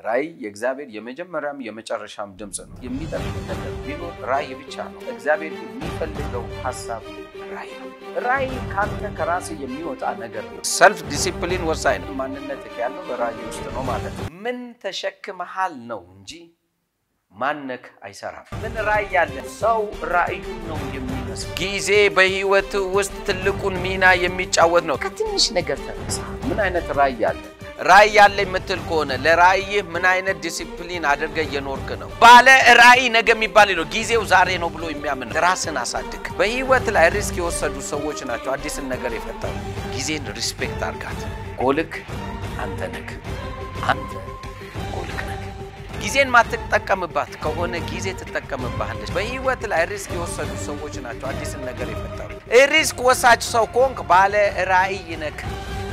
ራእይ የእግዚአብሔር የመጀመሪያም የመጨረሻም ድምፅ ነው። የሚጠቅም ነገር ቢኖር ራእይ ብቻ ነው። እግዚአብሔር የሚፈልገው ሀሳብ ራእይ ነው። ራእይ ካንተ ከራስ የሚወጣ ነገር ነው። ሰልፍ ዲሲፕሊን ወሳኝ ነው። ማንነት ያለው በራእይ ውስጥ ነው ማለት ነው። ምን ተሸክመሃል ነው እንጂ ማነክ አይሰራም። ምን ራእይ ያለ ሰው ራእዩን ነው የሚመስል። ጊዜ በህይወት ውስጥ ትልቁን ሚና የሚጫወት ነው። ከትንሽ ነገር ተነሳ። ምን አይነት ራእይ አለ? ራእይ ያለ የምትል ከሆነ ለራእይህ ምን አይነት ዲሲፕሊን አድርገ እየኖርክ ነው? ባለ ራእይ ነገ የሚባል ነው። ጊዜው ዛሬ ነው ብሎ የሚያምን ራስን አሳድግ። በህይወት ላይ ሪስክ የወሰዱ ሰዎች ናቸው አዲስን ነገር የፈጠሩ። ጊዜን ሪስፔክት አርጋት። ጎልክ አንተ ነክ አንተ ጎልክ ነክ ጊዜን ማትጠቀምባት ከሆነ ጊዜ ትጠቀምባለች። በህይወት ላይ ሪስክ የወሰዱ ሰዎች ናቸው አዲስን ነገር የፈጠሩ። ሪስክ ወሳጅ ሰው ከሆንክ ባለ ራእይ ነክ።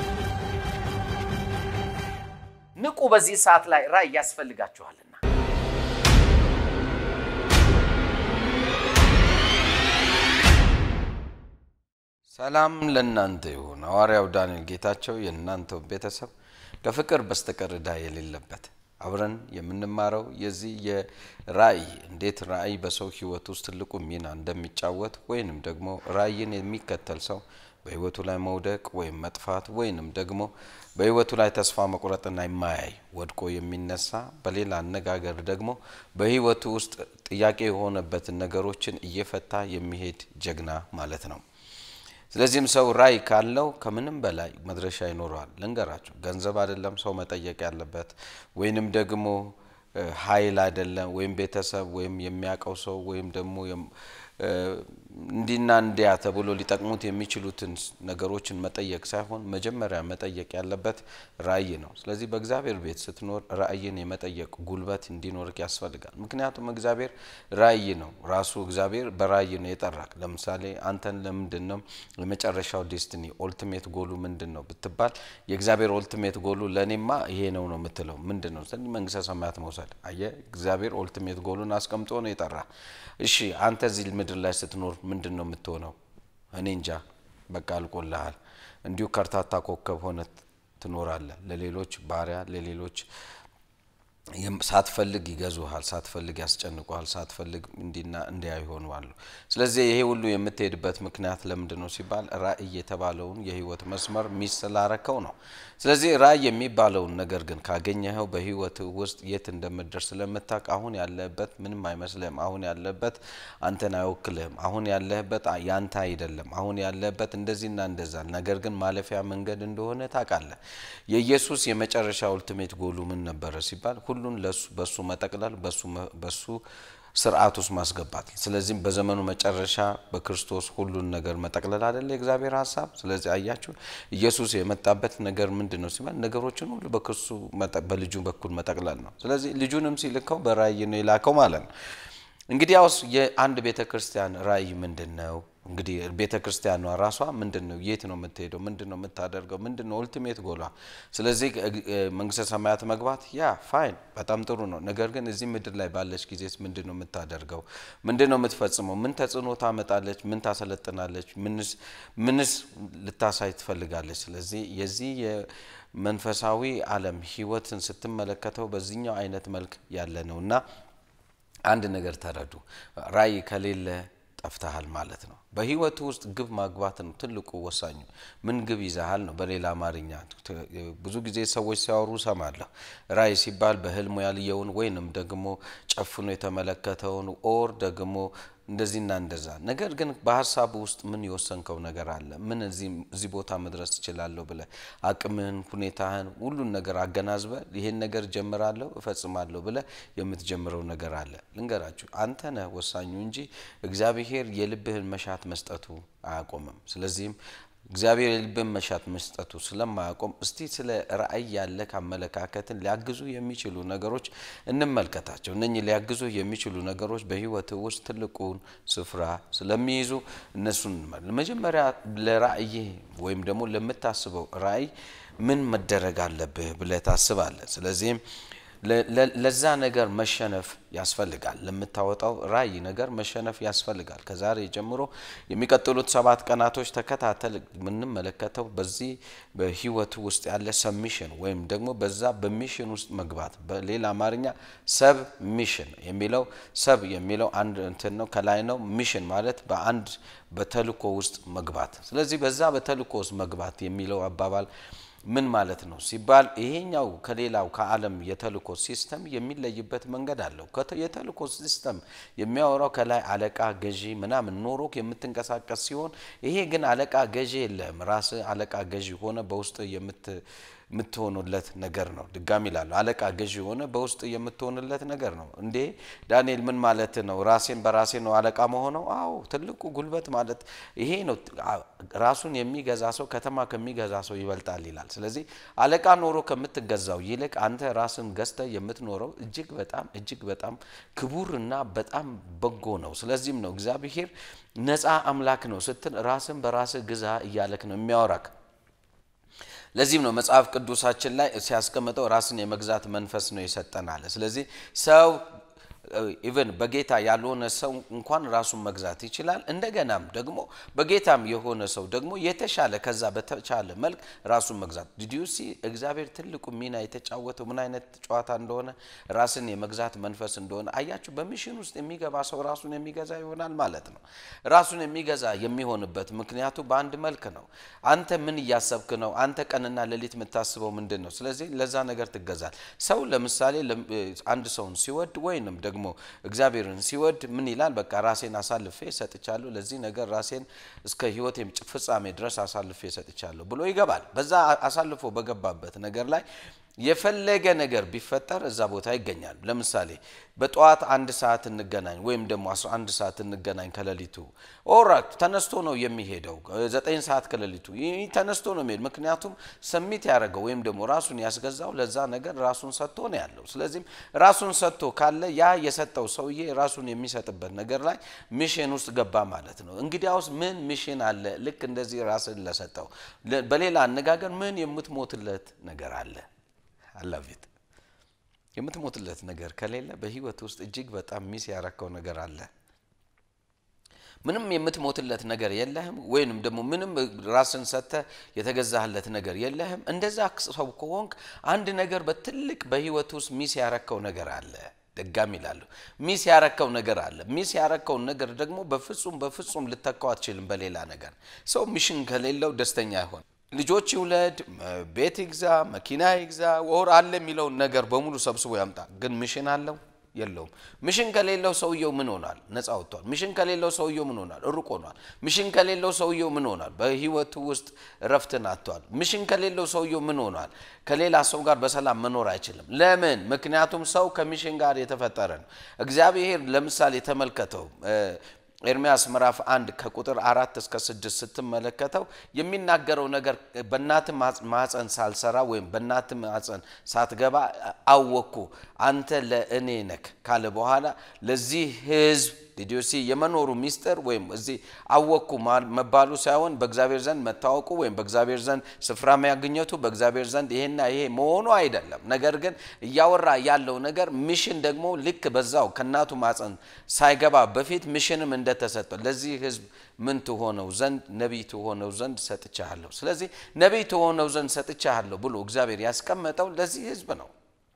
ንቁ። በዚህ ሰዓት ላይ ራእይ ያስፈልጋችኋልና። ሰላም ለእናንተ ይሁን። ሐዋርያው ዳንኤል ጌታቸው የእናንተው ቤተሰብ ከፍቅር በስተቀር ዕዳ የሌለበት አብረን የምንማረው የዚህ የራእይ እንዴት ራእይ በሰው ህይወት ውስጥ ትልቁ ሚና እንደሚጫወት ወይንም ደግሞ ራእይን የሚከተል ሰው በህይወቱ ላይ መውደቅ ወይም መጥፋት ወይንም ደግሞ በህይወቱ ላይ ተስፋ መቁረጥና የማያይ ወድቆ የሚነሳ በሌላ አነጋገር ደግሞ በህይወቱ ውስጥ ጥያቄ የሆነበትን ነገሮችን እየፈታ የሚሄድ ጀግና ማለት ነው። ስለዚህም ሰው ራእይ ካለው ከምንም በላይ መድረሻ ይኖረዋል። ልንገራችሁ፣ ገንዘብ አይደለም ሰው መጠየቅ ያለበት ወይንም ደግሞ ኃይል አይደለም ወይም ቤተሰብ ወይም የሚያውቀው ሰው ወይም ደግሞ እንዲና እንዲያ ተብሎ ሊጠቅሙት የሚችሉትን ነገሮችን መጠየቅ ሳይሆን መጀመሪያ መጠየቅ ያለበት ራእይ ነው። ስለዚህ በእግዚአብሔር ቤት ስትኖር ራእይን የመጠየቅ ጉልበት እንዲኖርክ ያስፈልጋል። ምክንያቱም እግዚአብሔር ራእይ ነው። ራሱ እግዚአብሔር በራእይ ነው የጠራክ። ለምሳሌ አንተን ለምንድን ነው የመጨረሻው ዴስትኒ ኦልቲሜት ጎሉ ምንድን ነው ብትባል የእግዚአብሔር ኦልቲሜት ጎሉ ለእኔማ ይሄ ነው ነው የምትለው ምንድን ነው? መንግስተ ሰማያት መውሰድ። አየህ፣ እግዚአብሔር ኦልቲሜት ጎሉን አስቀምጦ ነው የጠራ። እሺ አንተ እዚህ ምድር ላይ ስትኖር ምንድን ነው የምትሆነው? እኔ እንጃ። በቃ አልቆልሃል። እንዲሁ ከርታታ ኮከብ ሆነ ትኖራለህ። ለሌሎች ባሪያ፣ ለሌሎች ሳትፈልግ ይገዙሃል፣ ሳትፈልግ ያስጨንቁሃል፣ ሳትፈልግ እንዲና እንዲያ ይሆናሉ። ስለዚህ ይሄ ሁሉ የምትሄድበት ምክንያት ለምንድን ነው ሲባል ራእይ የተባለውን የህይወት መስመር ሚስ ስላረከው ነው። ስለዚህ ራእይ የሚባለውን ነገር ግን ካገኘኸው በህይወት ውስጥ የት እንደምትደርስ ስለምታውቅ አሁን ያለህበት ምንም አይመስልህም። አሁን ያለህበት አንተን አይወክልህም። አሁን ያለህበት ያንተ አይደለም። አሁን ያለህበት እንደዚህና እንደዛ፣ ነገር ግን ማለፊያ መንገድ እንደሆነ ታውቃለህ። የኢየሱስ የመጨረሻ ኡልቲሜት ጎሉ ምን ነበረ ሲባል ሁሉን ለሱ በሱ መጠቅለል በሱ ስርዓት ውስጥ ማስገባት። ስለዚህም በዘመኑ መጨረሻ በክርስቶስ ሁሉን ነገር መጠቅለል አይደለ የእግዚአብሔር ሀሳብ። ስለዚህ አያችሁ ኢየሱስ የመጣበት ነገር ምንድን ነው ሲባል ነገሮችን ሁሉ በክርሱ በልጁ በኩል መጠቅለል ነው። ስለዚህ ልጁንም ሲልከው በራእይ ነው የላከው ማለት ነው። እንግዲህ ያውስ የአንድ ቤተ ክርስቲያን ራእይ ምንድን ነው? እንግዲህ ቤተ ክርስቲያኗ ራሷ ምንድን ነው? የት ነው የምትሄደው? ምንድን ነው የምታደርገው? ምንድን ነው ኦልቲሜት ጎሏ? ስለዚህ መንግስተ ሰማያት መግባት ያ ፋይን፣ በጣም ጥሩ ነው። ነገር ግን እዚህ ምድር ላይ ባለች ጊዜስ ምንድን ነው የምታደርገው? ምንድን ነው የምትፈጽመው? ምን ተጽዕኖ ታመጣለች? ምን ታሰለጥናለች? ምንስ ልታሳይ ትፈልጋለች? ስለዚህ የዚህ የመንፈሳዊ ዓለም ህይወትን ስትመለከተው በዚህኛው አይነት መልክ ያለ ነው እና አንድ ነገር ተረዱ። ራእይ ከሌለ ጠፍተሃል ማለት ነው። በህይወቱ ውስጥ ግብ ማግባት ነው ትልቁ ወሳኙ። ምን ግብ ይዛሃል ነው በሌላ አማርኛ። ብዙ ጊዜ ሰዎች ሲያወሩ ሰማለሁ። ራእይ ሲባል በህልሙ ያልየውን ወይንም ደግሞ ጨፍኖ የተመለከተውን ኦር ደግሞ እንደዚህና እንደዛ። ነገር ግን በሀሳቡ ውስጥ ምን የወሰንከው ነገር አለ? ምን እዚህ ቦታ መድረስ ትችላለሁ ብለህ አቅምህን፣ ሁኔታህን፣ ሁሉን ነገር አገናዝበ ይሄን ነገር ጀምራለሁ እፈጽማለሁ ብለህ የምትጀምረው ነገር አለ። ልንገራችሁ፣ አንተ ነህ ወሳኙ እንጂ እግዚአብሔር የልብህን መሻት መስጠቱ አያቆምም። ስለዚህም እግዚአብሔር የልብን መሻት መስጠቱ ስለማያቆም እስቲ ስለ ራእይ ያለ አመለካከትን ሊያግዙ የሚችሉ ነገሮች እንመልከታቸው። እነኚህ ሊያግዙ የሚችሉ ነገሮች በህይወት ውስጥ ትልቁን ስፍራ ስለሚይዙ እነሱን መጀመሪያ ለራእይ ወይም ደግሞ ለምታስበው ራእይ ምን መደረግ አለብህ ብለህ ታስባለህ። ስለዚህም ለዛ ነገር መሸነፍ ያስፈልጋል። ለምታወጣው ራዕይ ነገር መሸነፍ ያስፈልጋል። ከዛሬ ጀምሮ የሚቀጥሉት ሰባት ቀናቶች ተከታተል የምንመለከተው በዚህ በህይወቱ ውስጥ ያለ ሰብሚሽን ወይም ደግሞ በዛ በሚሽን ውስጥ መግባት በሌላ አማርኛ ሰብ ሚሽን የሚለው ሰብ የሚለው አንድ እንትን ነው፣ ከላይ ነው። ሚሽን ማለት በአንድ በተልእኮ ውስጥ መግባት። ስለዚህ በዛ በተልእኮ ውስጥ መግባት የሚለው አባባል ምን ማለት ነው ሲባል ይሄኛው ከሌላው ከዓለም የተልእኮ ሲስተም የሚለይበት መንገድ አለው። የተልእኮ ሲስተም የሚያወራው ከላይ አለቃ ገዢ ምናምን ኖሮ የምትንቀሳቀስ ሲሆን ይሄ ግን አለቃ ገዢ የለም። ራስ አለቃ ገዢ ሆነ በውስጥ የምትሆኑለት ነገር ነው። ድጋሚ ላሉ አለቃ ገዢ ሆነ በውስጥ የምትሆንለት ነገር ነው። እንዴ ዳንኤል ምን ማለት ነው? ራሴን በራሴ ነው አለቃ መሆነው? አዎ ትልቁ ጉልበት ማለት ይሄ ነው። ራሱን የሚገዛ ሰው ከተማ ከሚገዛ ሰው ይበልጣል ይላል። ስለዚህ አለቃ ኖሮ ከምትገዛው ይልቅ አንተ ራስን ገዝተ የምትኖረው እጅግ በጣም እጅግ በጣም ክቡርና በጣም በጎ ነው። ስለዚህም ነው እግዚአብሔር ነፃ አምላክ ነው ስትል ራስን በራስህ ግዛ እያለክ ነው የሚያወራክ። ለዚህም ነው መጽሐፍ ቅዱሳችን ላይ ሲያስቀምጠው ራስን የመግዛት መንፈስ ነው የሰጠን አለ። ስለዚህ ሰው ኢቨን በጌታ ያልሆነ ሰው እንኳን ራሱን መግዛት ይችላል። እንደገናም ደግሞ በጌታም የሆነ ሰው ደግሞ የተሻለ ከዛ በተቻለ መልክ ራሱን መግዛት ዲዲዩሲ እግዚአብሔር ትልቁ ሚና የተጫወተው ምን አይነት ጨዋታ እንደሆነ ራስን የመግዛት መንፈስ እንደሆነ አያችሁ። በሚሽን ውስጥ የሚገባ ሰው ራሱን የሚገዛ ይሆናል ማለት ነው። ራሱን የሚገዛ የሚሆንበት ምክንያቱ በአንድ መልክ ነው። አንተ ምን እያሰብክ ነው? አንተ ቀንና ሌሊት የምታስበው ምንድን ነው? ስለዚህ ለዛ ነገር ትገዛል። ሰው ለምሳሌ አንድ ሰውን ሲወድ ወይንም ደግሞ እግዚአብሔርን ሲወድ ምን ይላል? በቃ ራሴን አሳልፌ ሰጥቻለሁ፣ ለዚህ ነገር ራሴን እስከ ሕይወት ፍጻሜ ድረስ አሳልፌ ሰጥቻለሁ ብሎ ይገባል። በዛ አሳልፎ በገባበት ነገር ላይ የፈለገ ነገር ቢፈጠር እዛ ቦታ ይገኛል። ለምሳሌ በጠዋት አንድ ሰዓት እንገናኝ ወይም ደግሞ 11 ሰዓት እንገናኝ ከሌሊቱ ኦራት ተነስቶ ነው የሚሄደው። ዘጠኝ ሰዓት ከሌሊቱ ይህ ተነስቶ ነው የሚሄድ። ምክንያቱም ሰሚት ያደረገው ወይም ደግሞ ራሱን ያስገዛው ለዛ ነገር ራሱን ሰጥቶ ነው ያለው። ስለዚህም ራሱን ሰጥቶ ካለ ያ የሰጠው ሰውዬ ራሱን የሚሰጥበት ነገር ላይ ሚሽን ውስጥ ገባ ማለት ነው። እንግዲያውስ ምን ሚሽን አለ? ልክ እንደዚህ ራስን ለሰጠው በሌላ አነጋገር ምን የምትሞትለት ነገር አለ አላፊት የምትሞትለት ነገር ከሌለ በህይወት ውስጥ እጅግ በጣም ሚስ ያረከው ነገር አለ። ምንም የምትሞትለት ነገር የለህም፣ ወይንም ደግሞ ምንም ራስን ሰጥተህ የተገዛህለት ነገር የለህም። እንደዛ ሰው ከሆንክ አንድ ነገር በትልቅ በህይወት ውስጥ ሚስ ያረከው ነገር አለ። ደጋሚ ይላሉ ሚስ ያረከው ነገር አለ። ሚስ ያረከውን ነገር ደግሞ በፍጹም በፍጹም ልተካው አትችልም በሌላ ነገር። ሰው ሚሽን ከሌለው ደስተኛ አይሆን። ልጆች ይውለድ፣ ቤት ይግዛ፣ መኪና ይግዛ፣ ወር አለ የሚለውን ነገር በሙሉ ሰብስቦ ያምጣ። ግን ሚሽን አለው የለውም። ሚሽን ከሌለው ሰውየው ምን ሆናል? ነፃ ወጥቷል። ሚሽን ከሌለው ሰውየው ምን ሆናል? ሩቅ ሆኗል። ሚሽን ከሌለው ሰውየው ምን ሆናል? በህይወቱ ውስጥ እረፍትን አጥቷል። ሚሽን ከሌለው ሰውየው ምን ሆኗል? ከሌላ ሰው ጋር በሰላም መኖር አይችልም። ለምን? ምክንያቱም ሰው ከሚሽን ጋር የተፈጠረ ነው። እግዚአብሔር ለምሳሌ ተመልከተው ኤርሚያስ ምዕራፍ አንድ ከቁጥር አራት እስከ ስድስት ስትመለከተው የሚናገረው ነገር በእናት ማፀን ሳልሰራ ወይም በእናት ማፀን ሳትገባ አወቅኩ አንተ ለእኔ ነክ ካለ በኋላ ለዚህ ህዝብ ዲዲዮሲ የመኖሩ ሚስጥር ወይም እዚህ አወቅኩ መባሉ ሳይሆን በእግዚአብሔር ዘንድ መታወቁ ወይም በእግዚአብሔር ዘንድ ስፍራ ማግኘቱ በእግዚአብሔር ዘንድ ይሄና ይሄ መሆኑ አይደለም። ነገር ግን እያወራ ያለው ነገር ሚሽን ደግሞ ልክ በዛው ከእናቱ ማፀን ሳይገባ በፊት ሚሽንም እንደተሰጠው ለዚህ ህዝብ ምን ትሆነው ዘንድ ነቢይ ትሆነው ዘንድ ሰጥቻለሁ። ስለዚህ ነቢይ ትሆነው ዘንድ ሰጥቻለሁ ብሎ እግዚአብሔር ያስቀመጠው ለዚህ ህዝብ ነው።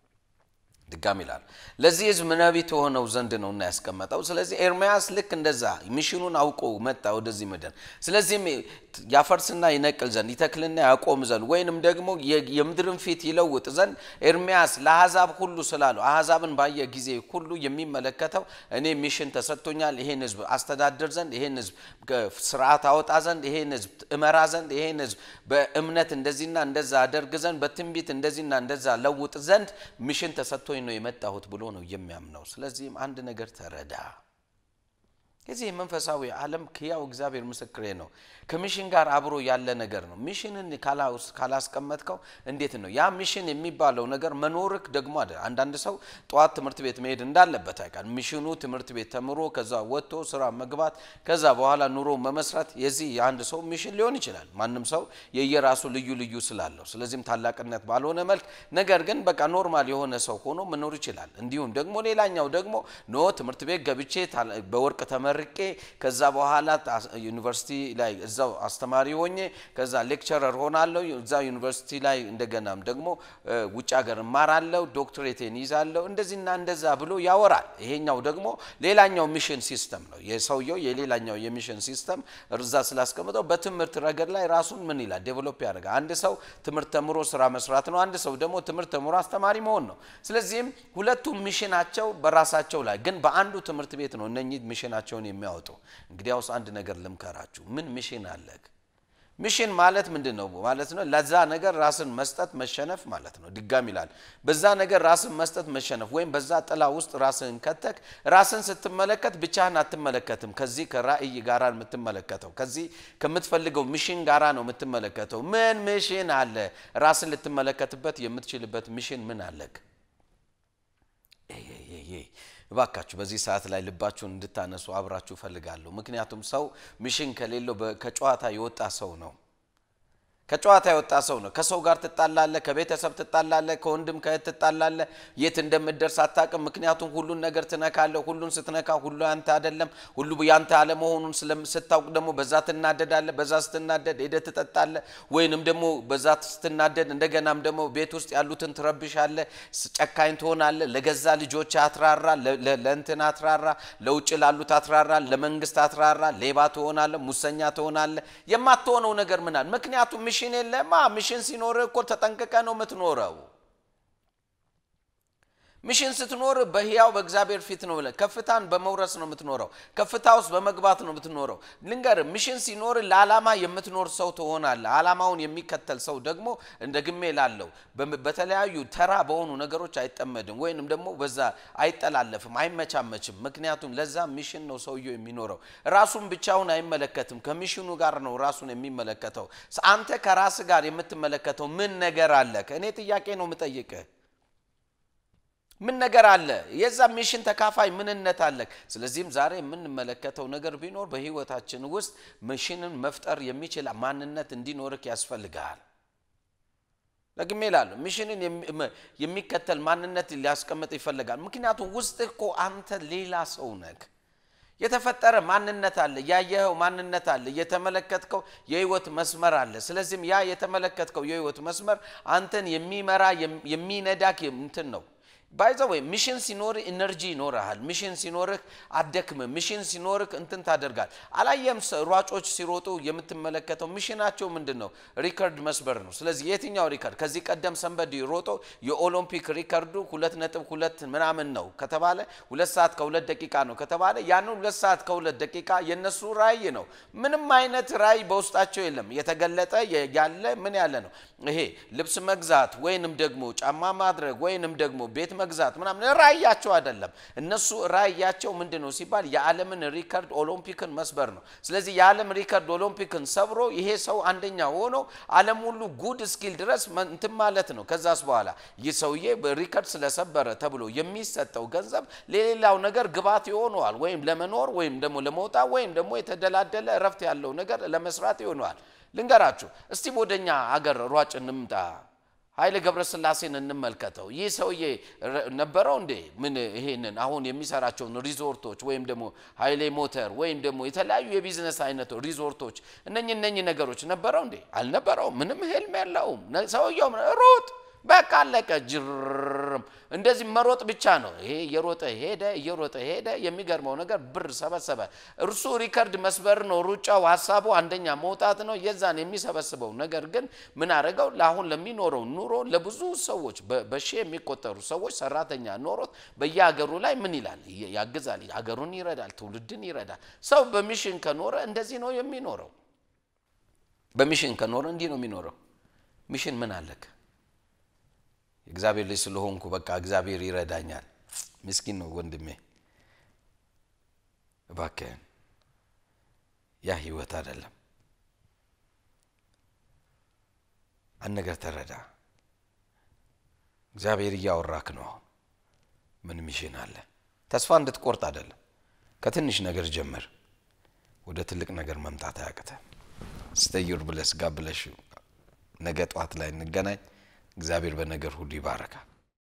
ድጋም ይላል ለዚህ ህዝብ ነቢይ ትሆነው ዘንድ ነው እና ያስቀመጠው። ስለዚህ ኤርምያስ ልክ እንደዛ ሚሽኑን አውቆ መጣ ወደዚህ ምድር። ስለዚህም ያፈርስና ይነቅል ዘንድ ይተክልና ያቆም ዘንድ ወይንም ደግሞ የምድርን ፊት ይለውጥ ዘንድ ኤርምያስ ለአሕዛብ ሁሉ ስላለው አሕዛብን ባየ ጊዜ ሁሉ የሚመለከተው እኔ ሚሽን ተሰጥቶኛል፣ ይሄን ህዝብ አስተዳድር ዘንድ፣ ይሄን ህዝብ ስርዓት አወጣ ዘንድ፣ ይሄን ህዝብ እመራ ዘንድ፣ ይሄን ህዝብ በእምነት እንደዚህና እንደዛ አደርግ ዘንድ፣ በትንቢት እንደዚህና እንደዛ ለውጥ ዘንድ ሚሽን ተሰጥቶኝ ነው የመጣሁት ብሎ ነው የሚያምነው። ስለዚህም አንድ ነገር ተረዳ። የዚህ የመንፈሳዊ ዓለም ሕያው እግዚአብሔር ምስክሬ ነው። ከሚሽን ጋር አብሮ ያለ ነገር ነው። ሚሽንን ካላስቀመጥከው እንዴት ነው ያ ሚሽን የሚባለው ነገር መኖርክ ደግሞ አለ። አንዳንድ ሰው ጠዋት ትምህርት ቤት መሄድ እንዳለበት ያውቃል። ሚሽኑ ትምህርት ቤት ተምሮ ከዛ ወጥቶ ስራ መግባት ከዛ በኋላ ኑሮ መመስረት የዚህ የአንድ ሰው ሚሽን ሊሆን ይችላል። ማንም ሰው የየራሱ ልዩ ልዩ ስላለው፣ ስለዚህም ታላቅነት ባልሆነ መልክ ነገር ግን በቃ ኖርማል የሆነ ሰው ሆኖ መኖር ይችላል። እንዲሁም ደግሞ ሌላኛው ደግሞ ኖ ትምህርት ቤት ገብቼ በወርቅ ተመርቄ ከዛ በኋላ ዩኒቨርሲቲ ላይ እዛው አስተማሪ ሆኜ ከዛ ሌክቸረር ሆናለሁ እዛ ዩኒቨርሲቲ ላይ እንደገናም ደግሞ ውጭ ሀገር እማራለሁ ዶክትሬቴን ይዛለሁ እንደዚህና እንደዛ ብሎ ያወራል። ይሄኛው ደግሞ ሌላኛው ሚሽን ሲስተም ነው። የሰውየው የሌላኛው የሚሽን ሲስተም እዛ ስላስቀምጠው በትምህርት ረገድ ላይ ራሱን ምን ይላል ዴቨሎፕ ያደርጋል። አንድ ሰው ትምህርት ተምሮ ስራ መስራት ነው። አንድ ሰው ደግሞ ትምህርት ተምሮ አስተማሪ መሆን ነው። ስለዚህም ሁለቱም ሚሽናቸው በራሳቸው ላይ ግን በአንዱ ትምህርት ቤት ነው እነኚህ ሚሽናቸውን የሚያወጡ። እንግዲያውስ አንድ ነገር ልምከራችሁ። ምን ሚሽን አለክ? ሚሽን ማለት ምንድን ነው ማለት ነው? ለዛ ነገር ራስን መስጠት መሸነፍ ማለት ነው። ድጋም ይላል በዛ ነገር ራስን መስጠት መሸነፍ፣ ወይም በዛ ጥላ ውስጥ ራስን ከተክ ራስን ስትመለከት ብቻህን አትመለከትም። ከዚህ ከራእይ ጋራ የምትመለከተው ከዚህ ከምትፈልገው ሚሽን ጋራ ነው የምትመለከተው። ምን ሚሽን አለ? ራስን ልትመለከትበት የምትችልበት ሚሽን ምን አለክ? እባካችሁ በዚህ ሰዓት ላይ ልባችሁን እንድታነሱ አብራችሁ እፈልጋለሁ። ምክንያቱም ሰው ሚሽን ከሌለው ከጨዋታ የወጣ ሰው ነው። ከጨዋታ የወጣ ሰው ነው። ከሰው ጋር ትጣላለ፣ ከቤተሰብ ትጣላለ፣ ከወንድም ከእህት ትጣላለ። የት እንደምትደርስ አታውቅም። ምክንያቱም ሁሉን ነገር ትነካለ። ሁሉን ስትነካ ሁሉ ያንተ አይደለም፣ ሁሉ ያንተ አለመሆኑን ስታውቅ ደግሞ በዛ ትናደዳለ። በዛ ስትናደድ ሄደህ ትጠጣለ፣ ወይንም ደግሞ በዛ ስትናደድ እንደገናም ደግሞ ቤት ውስጥ ያሉትን ትረብሻለ፣ ጨካኝ ትሆናለ። ለገዛ ልጆች አትራራ፣ ለእንትን አትራራ፣ ለውጭ ላሉት አትራራ፣ ለመንግስት አትራራ፣ ሌባ ትሆናለ፣ ሙሰኛ ትሆናለ። የማትሆነው ነገር ምናል ምክንያቱም ሚሽን የለማ። ሚሽን ሲኖር እኮ ተጠንቅቀ ነው የምትኖረው። ሚሽን ስትኖር በህያው በእግዚአብሔር ፊት ነው ብለህ ከፍታን በመውረስ ነው የምትኖረው። ከፍታ ውስጥ በመግባት ነው የምትኖረው። ልንገር፣ ሚሽን ሲኖር ለዓላማ የምትኖር ሰው ትሆናለህ። ዓላማውን የሚከተል ሰው ደግሞ እንደ ግሜ ላለው በተለያዩ ተራ በሆኑ ነገሮች አይጠመድም፣ ወይንም ደግሞ በዛ አይጠላለፍም፣ አይመቻመችም። ምክንያቱም ለዛ ሚሽን ነው ሰውየው የሚኖረው። ራሱን ብቻውን አይመለከትም፣ ከሚሽኑ ጋር ነው ራሱን የሚመለከተው። አንተ ከራስ ጋር የምትመለከተው ምን ነገር አለ? እኔ ጥያቄ ነው የምጠይቅህ ምን ነገር አለ? የዛ ሚሽን ተካፋይ ምንነት አለ? ስለዚህም ዛሬ የምንመለከተው ነገር ቢኖር በህይወታችን ውስጥ ሚሽንን መፍጠር የሚችል ማንነት እንዲኖርክ ያስፈልጋል። ደግሜ እላለሁ፣ ሚሽንን የሚከተል ማንነት ሊያስቀምጥ ይፈልጋል። ምክንያቱም ውስጥ እኮ አንተ ሌላ ሰው ነህ። የተፈጠረ ማንነት አለ፣ ያየኸው ማንነት አለ፣ የተመለከትከው የህይወት መስመር አለ። ስለዚህም ያ የተመለከትከው የህይወት መስመር አንተን የሚመራ የሚነዳክ እንትን ነው ባይዘ ወይ ሚሽን ሲኖርህ ኢነርጂ ይኖርሃል። ሚሽን ሲኖርህ አደክምም። ሚሽን ሲኖርህ እንትን ታደርጋል። አላየም ሯጮች ሲሮጡ የምትመለከተው ሚሽናቸው ምንድን ነው? ሪከርድ መስበር ነው። ስለዚህ የትኛው ሪከርድ ከዚህ ቀደም ሰንበዲ ሮጦ የኦሎምፒክ ሪከርዱ ሁለት ነጥብ ሁለት ምናምን ነው ከተባለ ሁለት ሰዓት ከሁለት ደቂቃ ነው ከተባለ ያንን ሁለት ሰዓት ከሁለት ደቂቃ የነሱ ራእይ ነው። ምንም አይነት ራእይ በውስጣቸው የለም። የተገለጠ ያለ ምን ያለ ነው? ይሄ ልብስ መግዛት ወይንም ደግሞ ጫማ ማድረግ ወይንም ደግሞ ቤት መግዛት ምናምን ራእያቸው አይደለም። እነሱ ራእያቸው ምንድን ነው ሲባል የዓለምን ሪከርድ ኦሎምፒክን መስበር ነው። ስለዚህ የዓለም ሪከርድ ኦሎምፒክን ሰብሮ ይሄ ሰው አንደኛ ሆኖ ዓለም ሁሉ ጉድ እስኪል ድረስ እንትን ማለት ነው። ከዛስ በኋላ ይህ ሰውዬ ሪከርድ ስለሰበረ ተብሎ የሚሰጠው ገንዘብ ለሌላው ነገር ግባት ይሆነዋል። ወይም ለመኖር ወይም ደግሞ ለመውጣት ወይም ደግሞ የተደላደለ እረፍት ያለው ነገር ለመስራት ይሆነዋል። ልንገራችሁ እስቲ ወደኛ አገር ሯጭ እንምጣ። ኃይሌ ገብረስላሴን እንመልከተው። ይህ ሰውዬ ነበረው እንዴ ምን ይሄንን አሁን የሚሰራቸውን ሪዞርቶች ወይም ደግሞ ኃይሌ ሞተር ወይም ደግሞ የተለያዩ የቢዝነስ አይነቶች ሪዞርቶች እነኚህ እነኚህ ነገሮች ነበረው እንዴ? አልነበረውም። ምንም ህልም የለውም ሰውየው። ሩጥ በቃ አለቀ። ጅርም እንደዚህ መሮጥ ብቻ ነው። ይሄ እየሮጠ ሄደ እየሮጠ ሄደ። የሚገርመው ነገር ብር ሰበሰበ። እርሱ ሪከርድ መስበር ነው ሩጫው፣ ሀሳቡ አንደኛ መውጣት ነው። የዛን የሚሰበስበው ነገር ግን ምን አደረገው? ለአሁን ለሚኖረው ኑሮ ለብዙ ሰዎች በሺህ የሚቆጠሩ ሰዎች ሰራተኛ ኖሮት በየሀገሩ ላይ ምን ይላል? ያግዛል፣ ሀገሩን ይረዳል፣ ትውልድን ይረዳል። ሰው በሚሽን ከኖረ እንደዚህ ነው የሚኖረው። በሚሽን ከኖረ እንዲህ ነው የሚኖረው። ሚሽን ምን አለክ? የእግዚአብሔር ልጅ ስለሆንኩ በቃ እግዚአብሔር ይረዳኛል። ምስኪን ነው ወንድሜ፣ እባክህን ያ ህይወት አይደለም። አንድ ነገር ተረዳ። እግዚአብሔር እያወራክ ነው። አሁን ምን ሚሽን አለ? ተስፋ እንድትቆርጥ አይደለም። ከትንሽ ነገር ጀምር፣ ወደ ትልቅ ነገር መምጣት አያቅተ ስተዩር ብለስ ጋር ብለሽ ነገ ጠዋት ላይ እንገናኝ። እግዚአብሔር በነገር ሁሉ ይባረካል።